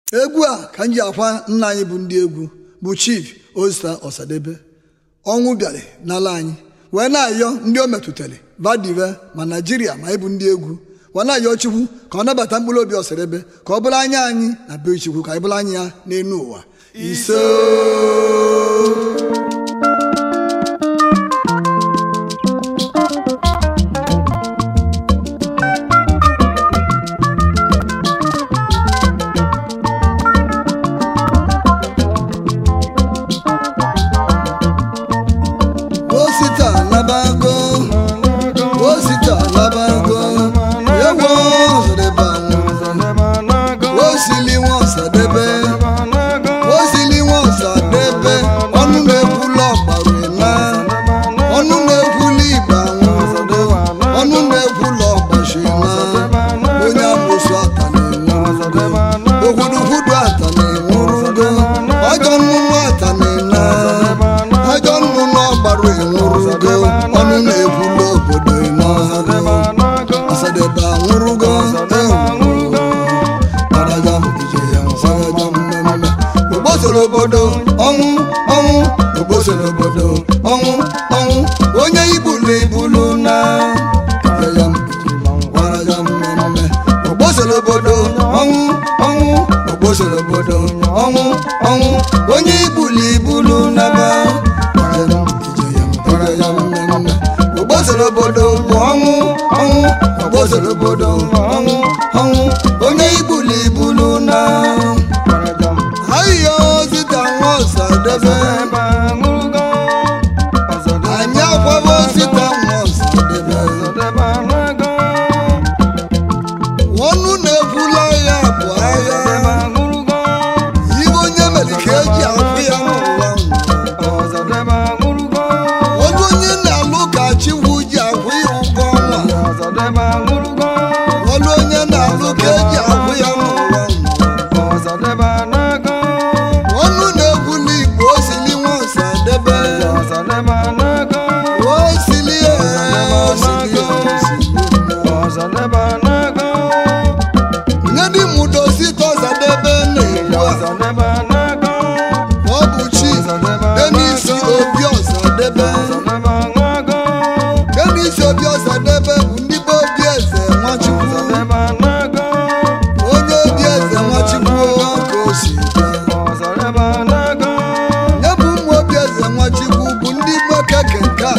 egwu a ka m ji akwa nna anyị bụ ndị egwu bụ chief Osita Ọsadebe ọnwụ bịara n'ala anyị wee na-ayọ ndị o metụtara vadive ma naijiria ma ịbụ ndị egwu wee na-ayọ chukwu ka ọ nabata mkpụrụ obi Ọsadebe ka ọ bụrụ anya anyị na be chukwu ka anyị bụrụ anya ya n'elu ụwa ise Osita labago Osita labago ewo Ọsadebe anwụ osili nwa Ọsadebe osili nwa Ọsadebe ọnụ na-ekwulu ọgbara na ọnụ na-ekwulu igba anwụ ọnụ na-ekwulu ọgbashi na onye amụsụ ata na-enwurugo ogwudugwudu ata na-enwurugo ọjọ nnụnụ ata na-ena ajọ nnụnụ ọgbara enwurugo ọnụ na-ekwulu obodo ịnọhago Ọsadebe anwụrụgo ogbosoro obodo ọnwụ ọnwụ ogbosoro obodo ọnwụ ọnwụ onye ibulu ibulu na ogbosoro obodo ọnwụ ọnwụ ogbosoro obodo ọnwụ ọnwụ onye ibulu ibulu na ba ogbosoro obodo bụ ọnwụ ọnwụ ogbosoro obodo ọnwụ ọnwụ onye ibulu ibulu na ayo Osita nwa Ọsadebe anyị akwaba Osita nwa Ọsadebe ọnụ na-ekwula agha bụ agha ibe onye mere ka eji afụ ya n'ụwa olu onye na-alụ ka chikwu ji akwụ ya ụgwọ ọnwa olu onye na-alụ ka eji akwụ ya n'ụwa ọnụ na-ekwula igbo osili nwa Ọsadebe osili ee, osili nye dị mụdo Osita Ọsadebe na-egbu a ọ bụ chi Dennis Obi Ọsadebe Dennis Obi Ọsadebe bụ ndị be obi eze Nwachukwu onye obi eze Nwachukwu ka o si bịa nye bụ ụmụ obi eze Nwachukwu bụ ndị nwoke kenka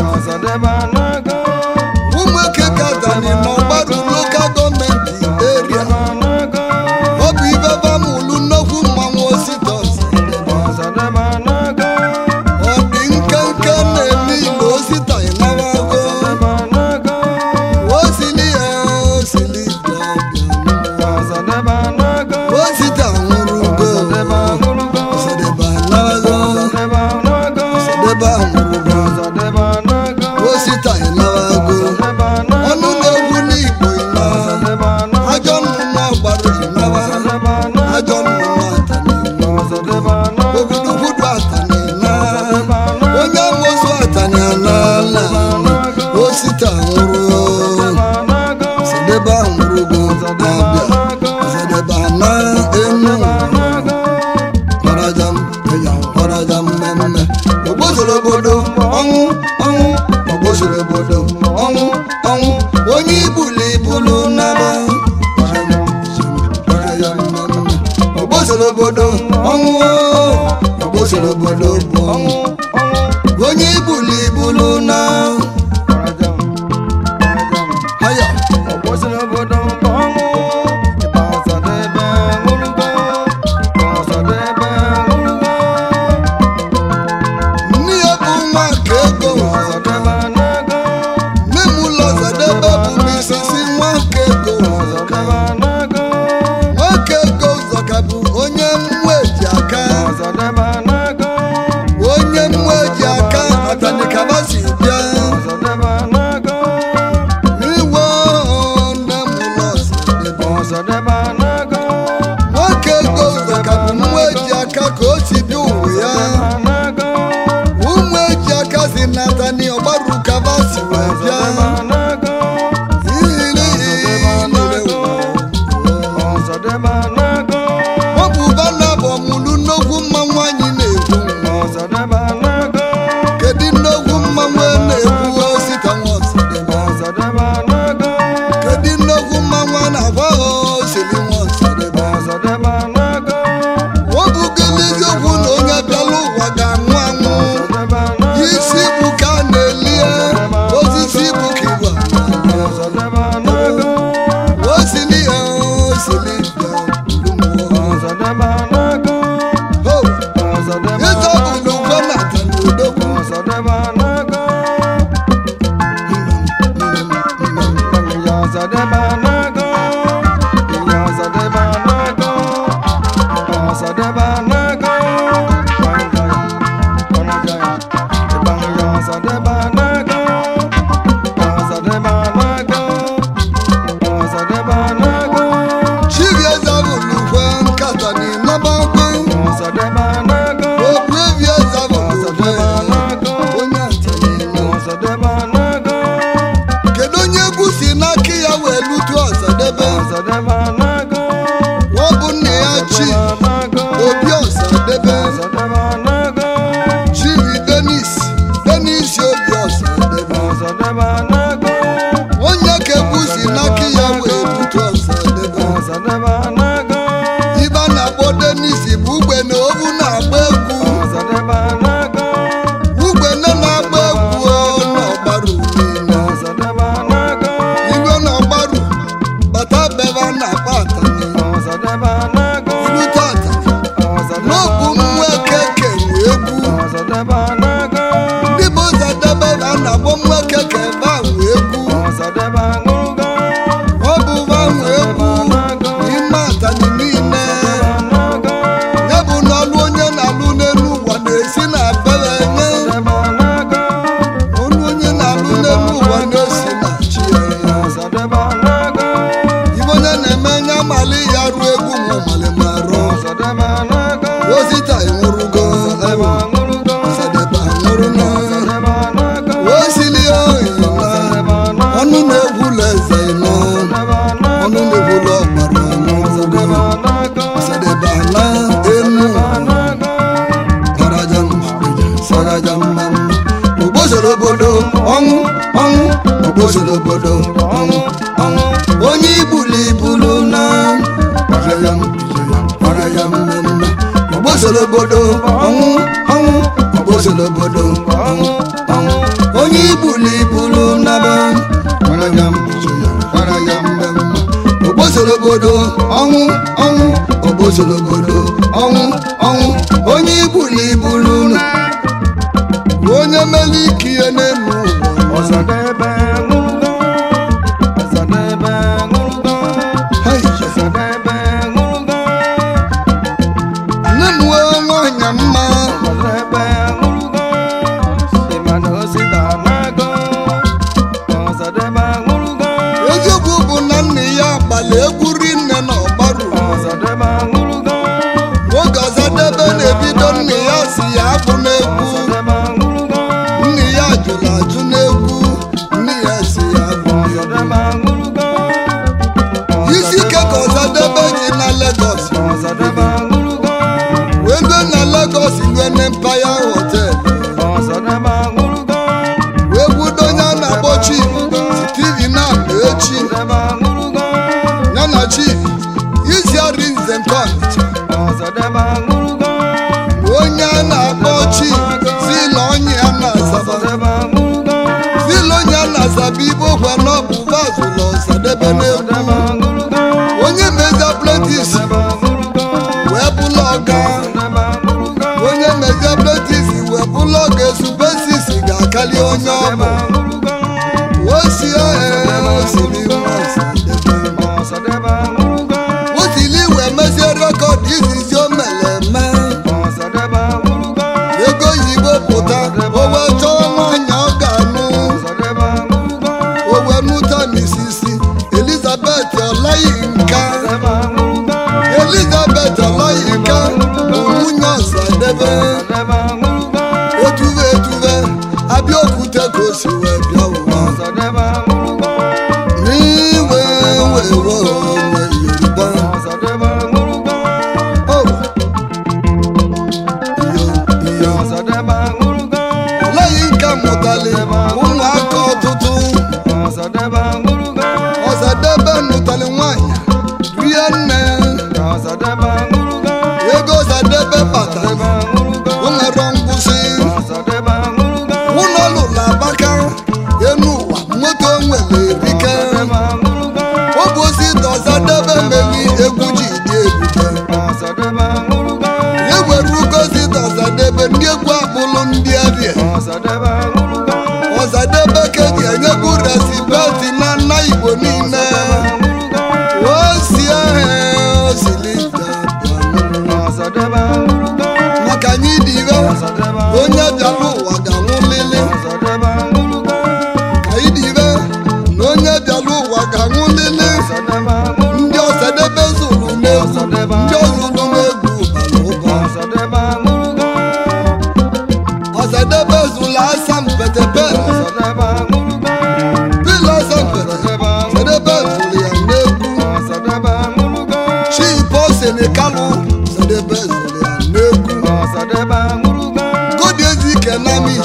ụmụ eke katani na ọgbadu lokal gọọmenti eria ọ bụ ibe bamụlu nnukwu mmanwụ Osita Ọsadebe ọ dị nkenke na-eme ile Osita ịnawago osili ya osili bịa bịa Osita nwụrụgo Ọsadebe anago Ọsadebe anwụrụgo Osita ịnawago ọnụ na-egwu n'Igbo ịna ajọ nnụnụ ọgbara ịnawa ajọ nnụnụ atani ogwudugwudu atani na onye amosu atani anala Osita nwụrụ Ọsadebe anwụrụgo na-abịa Ọsadebe ana enu kwarajam eya kwarajam mmemme ogbosoro obodo ọnwụ ọnwụ ogbosoro obodo ọnwụ ọnwụ onye ibulu ibulu naba ogbosoro obodo ọnwụ ogbosoro obodo bụ ọnwụ onye ibulu ibulu na haya nne ya bụ nwa ka ego nne m ụlọ Ọsadebe bụ misisi nwa ka ego nwoke ego ụzọka bụ onye mmụọ eji aka onye mmụọ eji aka atanikaba si bịa Ọsadebe anago, Banjaya, Banjaya, Ibangaya Ọsadebe anago, Ọsadebe anago, Ọsadebe anago, chiviezavulukwe nkata n'ịnabakwe Ọsadebe anago, okwu eviezavulukwe Ọsadebe anago, onye ntanina Ọsadebe anago, kedu onye egwu si n'aka ya wee lutu ọsadebe Ọsadebe anago, ọ bụ nna ya chi Ọsadebe anago, obi ọsadebe Ọsadebe anago, chivi denis denis obi ọsadebe Ọsadebe anago, onye ka egwu si n'aka ya wee lutu ọsadebe Ọsadebe anago, ibe a na-akpọ denis bụ ugbe na obu na-agba egwu Ọsadebe anago, ugbe nne na-agba egwu n'ọgbaru niile Ọsadebe anago, igwe n'ọgbaru bata bebe a na-akpa atani Ọsadebe anago, ilute atani Ọsadebe n'okwu mmụọ anago, ekeke nwe egwu Ọsadebe anago, ndị bụ ụzọdebe a na-akpọ mmụọ ekeke ebe a nwe egwu Ọsadebe aṅụrụgo, ọ bụ ba nwe egwu n'ime atani niile anago, ya bụ na ọlụ onye na-alụ n'elu ụwa na-esi na bere nye Ọsadebe anago, ọlụ onye na-alụ n'elu ụwa na-esi na chi ya Ọsadebe anago, ibe onye na-eme nye amali ya ruo egwu ma ọmali ma rụọ Ọsadebe anago, ozita enwurugo Ọsadebe aṅụrụgo, ọsadebe anwụrụ na Ọsadebe anago, osili oyi na Ọsadebe anago, ọnụ na-egwula eze nọ Ọsadebe anago, ọnụ na-egwula ọgbara Ọsadebe ọnụgo anago, ọsadebe ala enu anago, saraja saraja mmanụ ogbozoro obodo ọnwụ ọnwụ ogbozoro obodo ọnwụ ọnwụ onye ibulu ibulu na ọrịa m ọrịa mmemme ogbozoro obodo ọnwụ ọnwụ ogbozoro obodo ọnwụ ọnwụ onye ibulu ibulu naba ọrịa m ọrịa mmemme ogbozoro obodo ọnwụ ọnwụ ogbozoro obodo ọnwụ ọnwụ onye ibulu ibulu na onye mere ike ihe n'elu ụwa Ọsadebe aṅụrụgo, Ọsadebe aṅụrụgo, Hey, Ọsadebe aṅụrụgo, nne m wee nwanyị mma Ọsadebe aṅụrụgo, ịmana osita anago, Ọsadebe aṅụrụgo, eziokwu bụ na nna ya gbala egwu rinne na ọgbaru Ọsadebe aṅụrụgo, oge ọzadebe na-ebido nna ya si ya abụ n'egwu Ọsadebe aṅụrụgo, nna ya jụrụ ajụ n'egwu nne ya si ya abụ n'egwu Ọsadebe aṅụrụgo, isi ike ka ọzadebe ji na Lagos Ọsadebe aṅụrụgo, wee lue na Lagos lue na Empire Hotel Ọsadebe aṅụrụgo, wee gwudo onye a na-akpọ Chief Steve na echi Ọsadebe aṅụrụgo, ya na Chief Isiari Nze nke Ọnịcha Ọsadebe aṅụrụgo, onye a na-akpọ Chief Zila onye a na-asaba Ọsadebe aṅụrụgo, Zila onye a na-asaba ibe okwe na ọ bụ vazụlọ ọsadebe n'egwu Ọsadebe aṅụrụgo, onye mezi apletis Ọsadebe aṅụrụgo, wee bụla ọga Ọsadebe aṅụrụgo, onye mezi apletis wee bụla ọga esupesis ga-akali onye ọ Ọsadebe bụ aṅụrụgo, osi osiri nwa ọsadebe Ọsadebe aṅụrụgo, osili wee mezie rekọd izizi o mere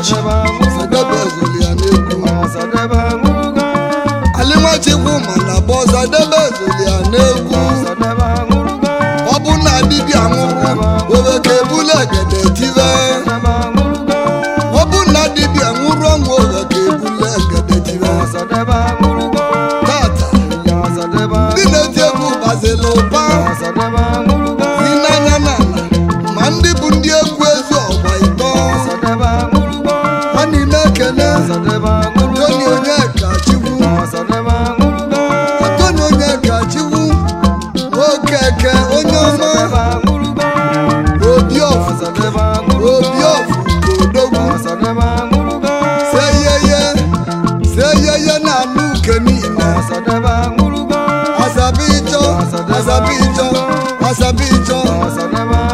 chi ọsadebe ezoli ya n'egwu alinwachikwu ma na bụ ọsadebe ezoli ya n'egwu ọ bụ na dibịa nwụrụ owe ka ebule egede tive ọ bụ na dibịa nwụrụ ọnwụ owe ka ebule egede tive tata ndị na-eti egwu gbazila ụba si n'anya n'ala ma ndị bụ ndị egwu ezi ọgba ịtọ ha niile ekene toni onye ka chikwu toni onye ka chikwu nwoke eke onye ọma obi ọfụ obi ọfụ kodogwu seyeye seyeye na anụ uke niile asabi ịchọ asabi ịchọ asabi ịchọ